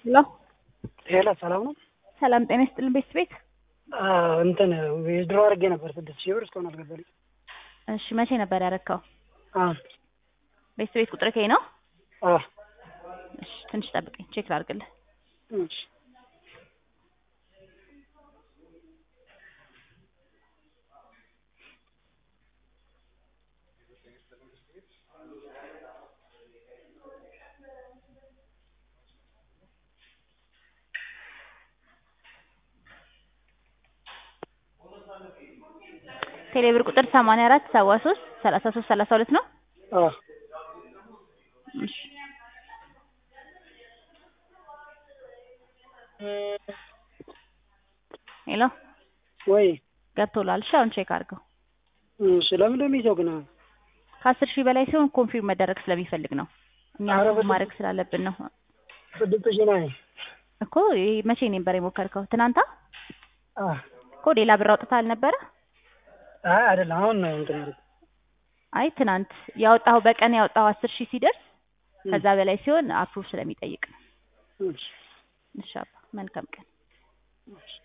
ሄሎ ሄሎ ሰላም ነው? ሰላም ጤና ይስጥልን ቤት ቤት እንትን ድሮ አድርጌ ነበር ስድስት ሺህ ብር እስካሁን አልገባልኝ። እሺ መቼ ነበር ያረካው? አሁን ቤት ቤት ቁጥር ከይ ነው? አዎ እሺ ትንሽ ጠብቀኝ ቼክ ላድርግልህ። እሺ ቴሌብር ቁጥር 84 73 33 32 ነው። አዎ እሺ ሄሎ ወይ ገብቶላል። እሺ አሁን ቼክ አድርገው። እሺ ለምን እንደሚይዘው ግን አሁን ከአስር ሺህ በላይ ሲሆን ኮንፊርም መደረግ ስለሚፈልግ ነው። እኛ ኧረ አፕሩቭ በስመ ማድረግ ስላለብን ነው ስድስት ሺህ ነው። እኮ። ይሄ መቼ ነበር የሞከርከው? ትናንታ አዎ እኮ ሌላ ብር አውጥተህ አልነበረ? አይ አይደለም አሁን ነው እንትን ያደረኩት። አይ ትናንት ያወጣው በቀን ያወጣው አስር ሺህ ሲደርስ ከዛ በላይ ሲሆን አፕሩቭ ስለሚጠይቅ ነው። እሺ እሺ አባ መልካም ቀን። እሺ